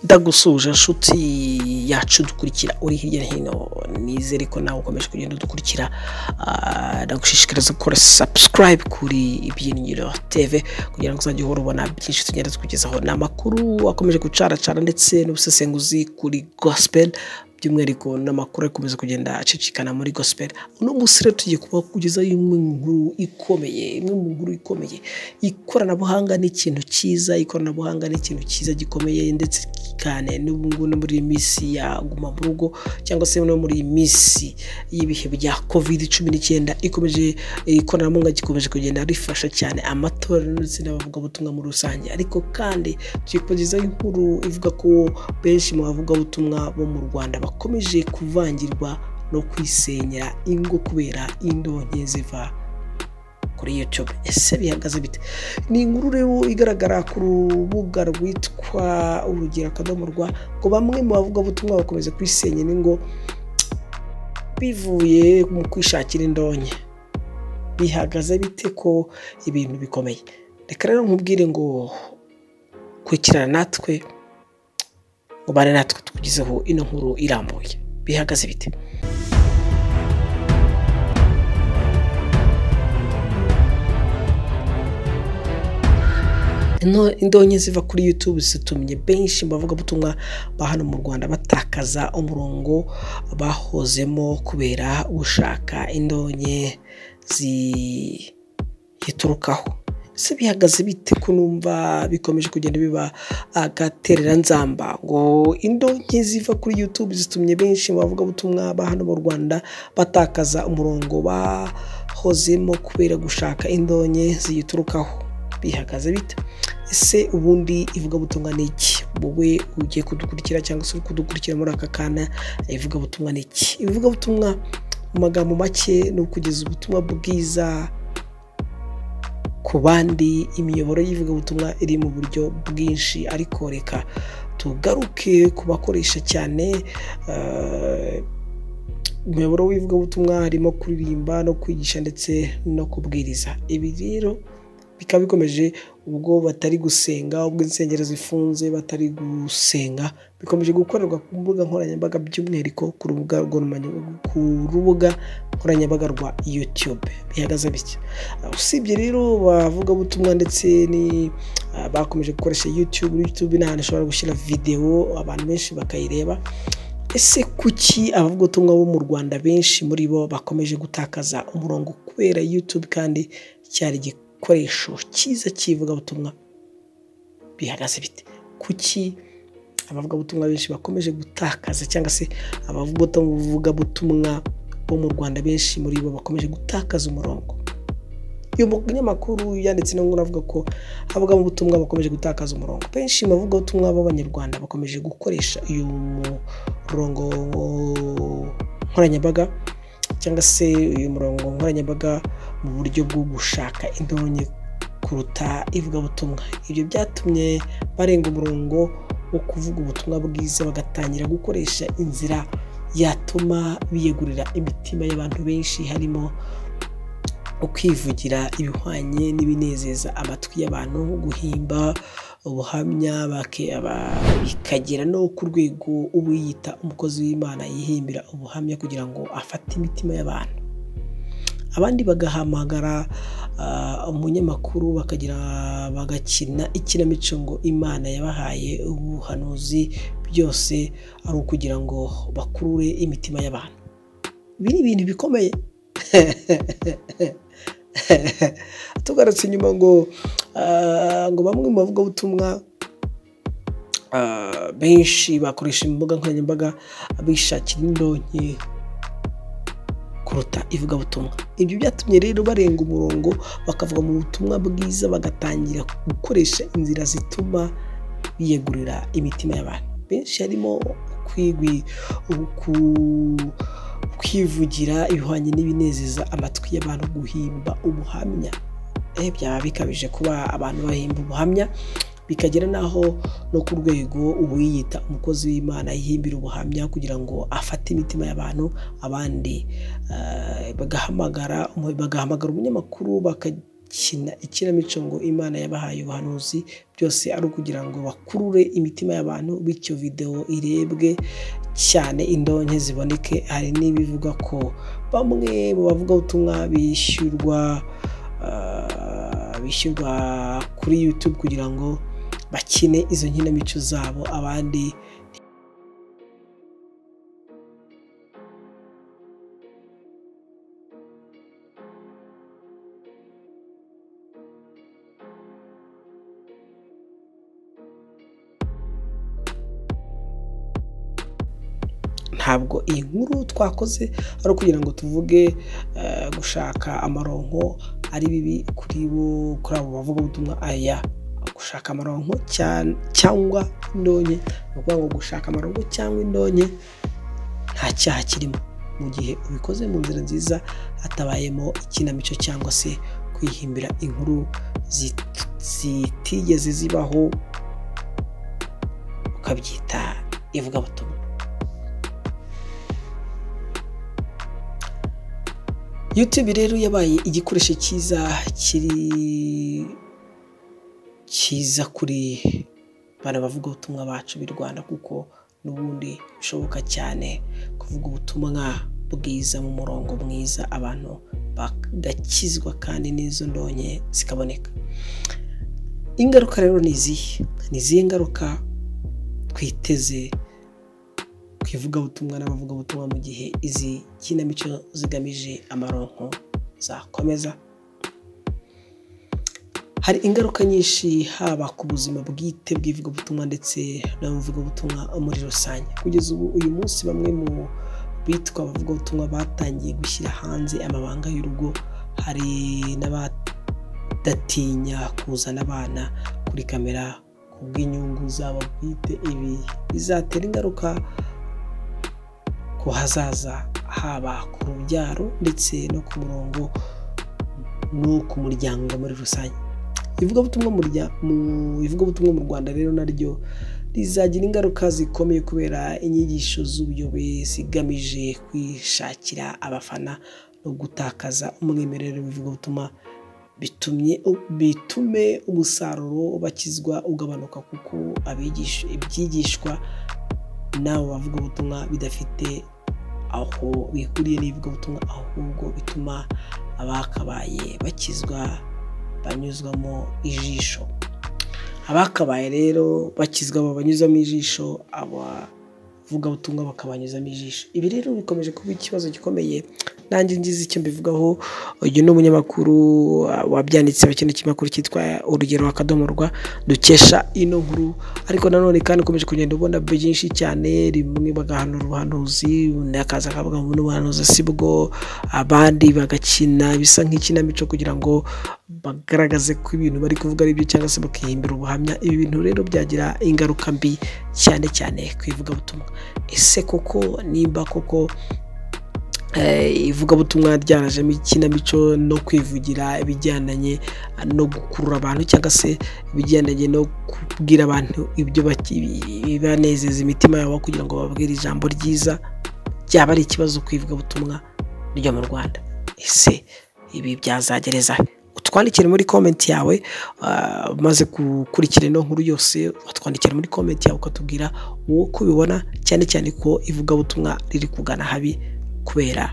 ndagusuhuje nshuti yacu dukurikira uri hirya no hino nizere ko nawe ukomeje kugenda udukurikira Ah, ndagushishikariza gukora subscribe kuri ibyiringiro tv kugira ngo uzajye uhora ubona byinshi tugenda tukugezaho ni amakuru akomeje gucaracana ndetse n'ubusesenguzi kuri gospel by'umwihariko n'amakuru ari gukomeza kugenda acicikana muri gospel uno munsi rero tugiye kuba kugezaho imwe mu nkuru ikomeye imwe mu nkuru ikomeye ikoranabuhanga ni ikintu cyiza ikoranabuhanga ni ikintu cyiza gikomeye ndetse cyane n'ubu ngubu no muri iyi minsi ya guma mu rugo cyangwa se no muri iyi minsi y'ibihe bya covid cumi n'icyenda ikomeje ikoranabuhanga gikomeje kugenda rifasha cyane amatora ndetse n'abavugabutumwa muri rusange ariko kandi tugiye kubagezaho inkuru ivuga ko benshi mu bavugabutumwa bo mu rwanda bakomeje kuvangirwa no kwisenyera ingo kubera indonke ziva kuri YouTube ese bihagaze bite ni inkuru rero igaragara ku rubuga rwitwa urugero akadomo rwa ngo bamwe mu bavugabutumwa bakomeza kwisenya n'ingo bivuye mu kwishakira indonke bihagaze bite ko ibintu bikomeye reka rero nkubwire ngo kurikirana natwe ngo bane natwe tukugezeho ino nkuru irambuye bihagaze bite Ino- indonke ziva kuri YouTube zitumye benshi mu bavugabutumwa ba hano mu Rwanda batakaza umurongo bahozemo kubera gushaka indonke ziyiturukaho ese bihagaze bite ko numva bikomeje kugenda biba agatereranzamba ngo indonke ziva kuri YouTube zitumye benshi mu bavugabutumwa ba hano mu Rwanda batakaza umurongo bahozemo kubera gushaka indonke ziyiturukaho bihagaze bite ese ubundi ivugabutumwa ni iki wowe ugiye kudukurikira cyangwa se uri kudukurikira muri aka kana ivugabutumwa ni iki ivugabutumwa mu magambo make ni ukugeza ubutumwa bwiza ku bandi imiyoboro y'ivugabutumwa iri mu buryo bwinshi ariko reka tugaruke ku bakoresha cyane eh, umuyoboro w'ivugabutumwa harimo kuririmba no kwigisha ndetse no kubwiriza ibi rero bikaba bikomeje ubwo batari gusenga ubwo insengero zifunze batari gusenga bikomeje gukorerwa ku mbuga nkoranyambaga by'umwihariko ku rubuga rwa- ku rubuga nkoranyambaga rwa YouTube bihagaze bityo Uh, usibye rero bavugabutumwa ndetse ni uh, bakomeje gukoresha YouTube YouTube ni ahantu ushobora gushyira videwo abantu benshi bakayireba ese kuki abavugabutumwa bo mu rwanda benshi muri bo bakomeje gutakaza umurongo kubera youtube kandi cyari igikoresho cyiza cy'ivugabutumwa bihagaze bite kuki abavugabutumwa benshi bakomeje gutakaza cyangwa se abavugabutumwa bo mu rwanda benshi muri bo bakomeje gutakaza umurongo uyu munyamakuru yanditse no nkuru avuga ko abavugabutumwa bakomeje gutakaza umurongo benshi mu bavugabutumwa b'abanyarwanda bakomeje gukoresha uyu murongo nkoranyambaga cyangwa se uyu murongo nkoranyambaga mu buryo bwo gushaka indonke kuruta ivugabutumwa ibyo byatumye barenga umurongo wo kuvuga ubutumwa bwiza bagatangira gukoresha inzira yatuma biyegurira imitima y'abantu benshi harimo ukwivugira ibihwanye n'ibinezeza amatwi y'abantu guhimba ubuhamya bake- aba- bikagera no ku rwego uwiyita umukozi w'imana yihimbira ubuhamya kugira ngo afate imitima y'abantu abandi bagahamagara ah, umunyamakuru bakagira bagakina ikinamico ngo imana yabahaye ubuhanuzi byose ari ukugira ngo bakurure imitima y'abantu ibi ni ibintu bikomeye tugarutse inyuma ngo ah, ngo bamwe mu bavugabutumwa ah, benshi bakoresha imbuga nkoranyambaga bishakira indonke kuruta ivugabutumwa ibyo byatumye rero barenga umurongo bakavuga mu butumwa bwiza bagatangira gukoresha inzira zituma biyegurira imitima y'abantu benshi harimo kwigwi ku- kwivugira ibihwanye n'ibinezeza amatwi y'abantu guhimba ubuhamya eh, byaba bikabije kuba abantu bahimba ubuhamya bikagera n'aho no ku rwego uwiyita umukozi w'imana yihimbira ubuhamya kugira ngo afate imitima y'abantu abandi eh, bagahamagara umu- bagahamagara umunyamakuru baka ikinamico ngo imana yabahaye ubuhanuzi byose ari ukugira ngo bakurure imitima y'abantu bityo videwo irebwe cyane indonke ziboneke hari n'ibivuga ko bamwe mu bavugabutumwa bishyurwa bishyurwa kuri yutube kugira ngo bakine izo nkinamico zabo abandi ntabwo iyi nkuru twakoze ari ukugira ngo tuvuge gushaka amaronko ari bibi kuri bo kuri abo bavugabutumwa aya gushaka amaronko cyangwa indonke ni ukuvuga ngo gushaka amaronko cyangwa indonke nta cyaha kirimo mu gihe ubikoze mu nzira nziza hatabayemo ikinamico cyangwa se kwihimbira inkuru zitigeze zibaho ukabyita ivugabutumwa YouTube rero yabaye igikoresho cyiza kiri cyiza kuri bana bavuga ubutumwa bacu b'i Rwanda kuko n'ubundi bishoboka cyane kuvuga ubutumwa bwiza mu murongo mwiza abantu bagakizwa kandi n'izo ndonke zikaboneka ingaruka rero ni izihe ni izihe ngaruka twiteze ku ivugabutumwa n'abavugabutumwa mu gihe izi kinamico zigamije amaronko zakomeza hari ingaruka nyinshi haba ku buzima bwite bw'ivugabutumwa ndetse n'abavugabutumwa muri rusange kugeza ubu uyu munsi bamwe mu bitwa abavugabutumwa batangiye gushyira hanze amabanga y'urugo hari n'abadatinya kuzana abana kuri kamera ku bw'inyungu zabo bwite ibi bizatera ingaruka ku hazaza haba ku rubyaro ndetse no ku murongo no ku muryango muri rusange ivugabutumwa mu rwanda rero naryo rizagira ingaruka zikomeye kubera inyigisho z'ubuyobe zigamije kwishakira abafana no gutakaza umwimerere w'ivugabutumwa bitume umusaruro bakizwa ugabanuka kuko ibyigishwa n'abo bavugabutumwa bidafite aho bihuriye n'ivugabutumwa ahubwo bituma abakabaye bakizwa banyuzwamo ijisho abakabaye rero bakizwa babanyuzamo ijisho abavugabutumwa bakabanyuzamo ijisho ibi rero bikomeje kuba ikibazo gikomeye nanjye ngize icyo mbivugaho uyu ni umunyamakuru wabyanditse mu kintu cy'imakuru cyitwa urugero akadomo rwa dukesha ino nkuru ariko nanone kandi ukomeje kugenda ubona byinshi cyane rimwe bagahanura ubuhanuzi undi akaza akavuga ngo n'ubuhanuzi si bwo abandi bagakina bisa nk'ikinamico kugira ngo bagaragaze ko ibintu bari kuvuga ari byo cyangwa se bakihimbira ubuhamya ibi bintu rero byagira ingaruka mbi cyane cyane ku ivugabutumwa ese koko nimba koko ivugabutumwa ryarajemo ikinamico no kwivugira ibijyandanye no gukurura abantu cyangwa se ibijyandanye no kubwira abantu ibyo bibanezeza imitima yabo kugira ngo bababwire ijambo ryiza byaba ari ikibazo ku ivugabutumwa ryo mu rwanda ese ibi byazagereza utwandikire muri komenti yawe umaze gukurikira ino nkuru yose watwandikira muri komenti yawe ukatubwira uko ubibona cyane cyane ko ivugabutumwa riri kugana habi kubera